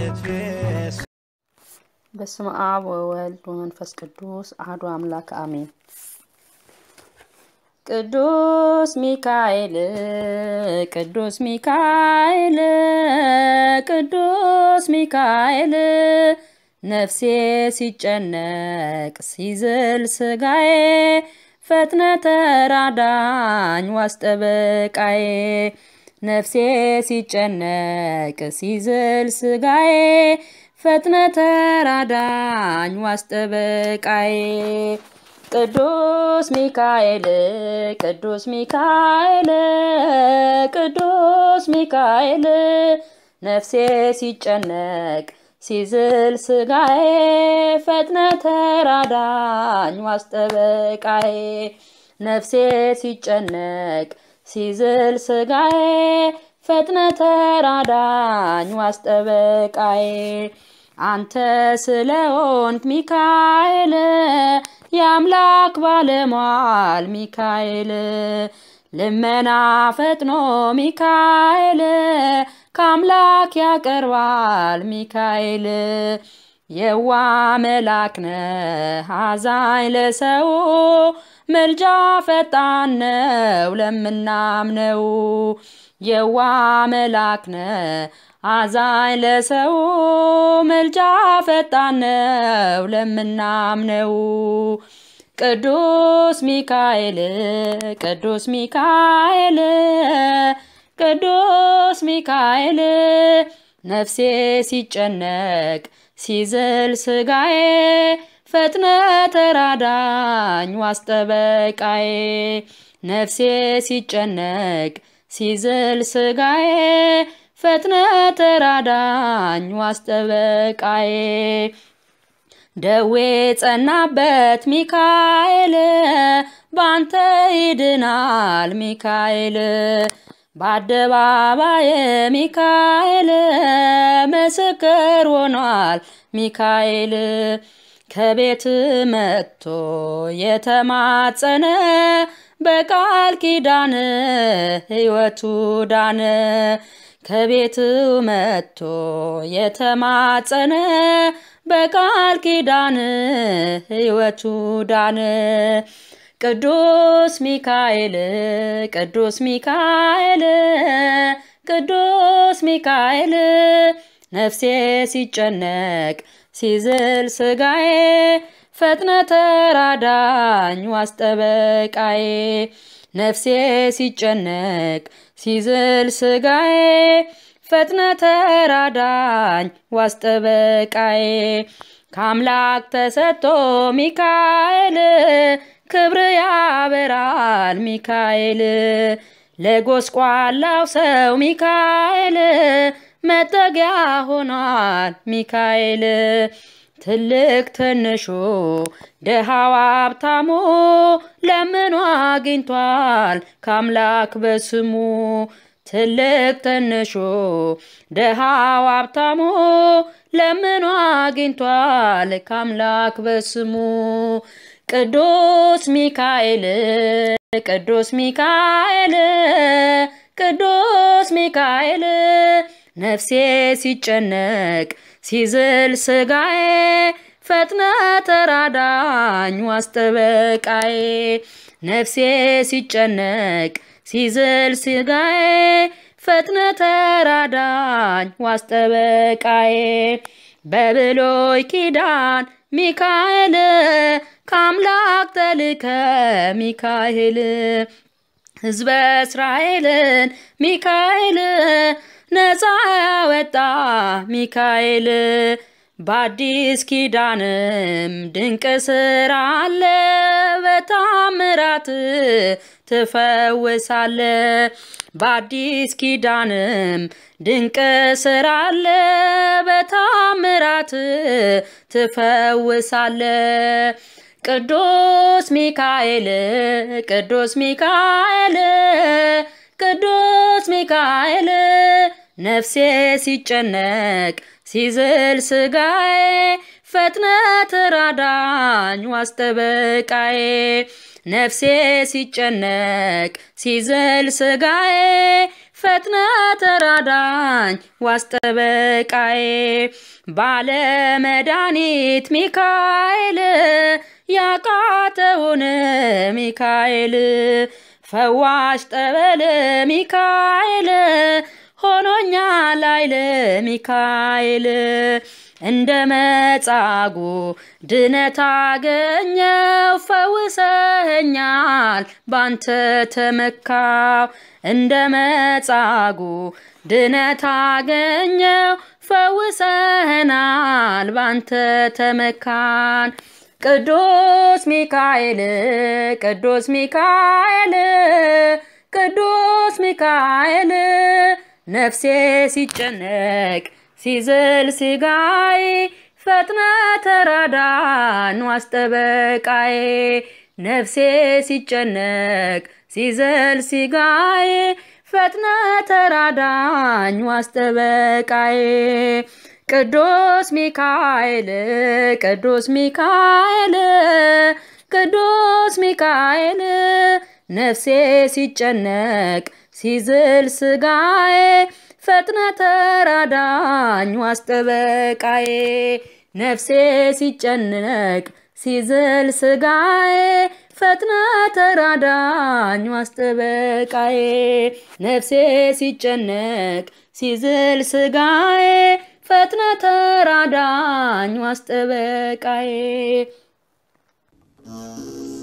እትፌስ በስመ አብ ወወልድ ወመንፈስ ቅዱስ አሐዱ አምላክ አሜን። ቅዱስ ሚካኤል ቅዱስ ሚካኤል ቅዱስ ሚካኤል ነፍሴ ሲጨነቅ ሲዝል ስጋዬ ፈጥነ ተራዳኝ ዋስጠበቃዬ ነፍሴ ሲጨነቅ ሲዝል ስጋዬ ፈጥነ ተራዳኝ ዋስጠበቃዬ ቅዱስ ሚካኤል ቅዱስ ሚካኤል ቅዱስ ሚካኤል ነፍሴ ሲጨነቅ ሲዝል ስጋዬ ፈጥነ ተራዳኝ ዋስጠበቃዬ ነፍሴ ሲጨነቅ ሲዝል ስጋዬ ፈጥነ ተራዳኝ ዋስጠበቃዬ አንተ ስለሆንክ ሚካኤል የአምላክ ባለሟል ሚካኤል ልመና ፈጥኖ ሚካኤል ከአምላክ ያቀርባል ሚካኤል የዋ መላክ ነህ አዛኝ ለሰው ምልጃ ፈጣን ነው ለምናምነው የዋ መላክ ነህ አዛኝ ለሰው ምልጃ ፈጣን ነው ለምናምነው ቅዱስ ሚካኤል ቅዱስ ሚካኤል ቅዱስ ሚካኤል ነፍሴ ሲጨነቅ ሲዝል ስጋዬ ፈጥነ ተራዳኝ ዋስጠበቃዬ ነፍሴ ሲጨነቅ ሲዝል ስጋዬ ፈጥነ ተራዳኝ ዋስጠበቃዬ ደዌ ጸናበት ሚካኤል ባንተ ይድናል ሚካኤል በአደባባይ ሚካኤል ምስክር ሆኗል ሚካኤል ከቤት መጥቶ የተማጸነ በቃል ኪዳን ሕይወቱ ዳነ። ከቤት መጥቶ የተማጸነ በቃል ኪዳን ሕይወቱ ዳነ። ቅዱስ ሚካኤል ቅዱስ ሚካኤል ቅዱስ ሚካኤል ነፍሴ ሲጨነቅ ሲዝል ስጋዬ ፈጥነ ተራዳኝ ዋስጠበቃዬ ነፍሴ ሲጨነቅ ሲዝል ስጋዬ ፈጥነ ተራዳኝ ዋስጠበቃዬ ከአምላክ ተሰጥቶ ሚካኤል ክብር ያበራል ሚካኤል ለጎስቋላው ሰው ሚካኤል መጠጊያ ሆኗል ሚካኤል ትልቅ ትንሹ ደሃው ሀብታሙ ለምኑ አግኝቷል ከአምላክ በስሙ ትልቅ ትንሹ ደሃው ሀብታሙ ለምኑ አግኝቷል ከአምላክ በስሙ ቅዱስ ሚካኤል ቅዱስ ሚካኤል ቅዱስ ሚካኤል ነፍሴ ሲጨነቅ ሲዝል ስጋዬ ፈጥነ ተራዳኝ ዋስጠበቃዬ ነፍሴ ሲጨነቅ ሲዝል ስጋዬ ፈጥነ ተራዳኝ ዋስጠበቃዬ በብሎይ ኪዳን ሚካኤል ከአምላክ ተልከ ሚካኤል ሕዝበ እስራኤልን ሚካኤል ነፃ ያወጣ ሚካኤል በአዲስ ኪዳንም ድንቅ ስራ አለ በታምራት ትፈውሳለ በአዲስ ኪዳንም ድንቅ ስራ አለ በታምራት ትፈውሳለ ቅዱስ ሚካኤል ቅዱስ ሚካኤል ቅዱስ ሚካኤል ነፍሴ ሲጨነቅ ሲዝል ስጋዬ ፈጥነ ተራዳኝ ዋስጠበቃዬ ነፍሴ ሲጨነቅ ሲዝል ስጋዬ ፈጥነ ተራዳኝ ዋስጠበቃዬ ባለመድኃኒት ሚካኤል ያቃተውን ሚካኤል ፈዋሽ ጠበል ሚካኤል ሆኖኛል ኃይል ሚካኤል እንደ መጻጉ ድነት አገኘው ፈውሰኸኛል ባንተ ተመካው እንደ መጻጉ ድነት አገኘው ፈውሰኸናል ባንተ ተመካን ቅዱስ ሚካኤል ቅዱስ ሚካኤል ቅዱስ ሚካኤል ነፍሴ ሲጨነቅ ሲዝል ሲጋይ ፈጥነ ተራዳን ዋስጠበቃዬ ነፍሴ ሲጨነቅ ሲዘል ሲጋይ ፈጥነ ተራዳኝ ዋስጠበቃዬ ቅዱስ ሚካኤል ቅዱስ ሚካኤል ቅዱስ ሚካኤል ነፍሴ ሲጨነቅ ሲዝል ስጋዬ ፈጥነ ተራዳኝ ዋስጠበቃዬ ነፍሴ ሲጨነቅ ሲዝል ስጋዬ ፈጥነ ተራዳኝ ዋስጠበቃዬ ነፍሴ ሲጨነቅ ሲዝል ስጋዬ ፈጥነ ተራዳኝ ዋስጠበቃዬ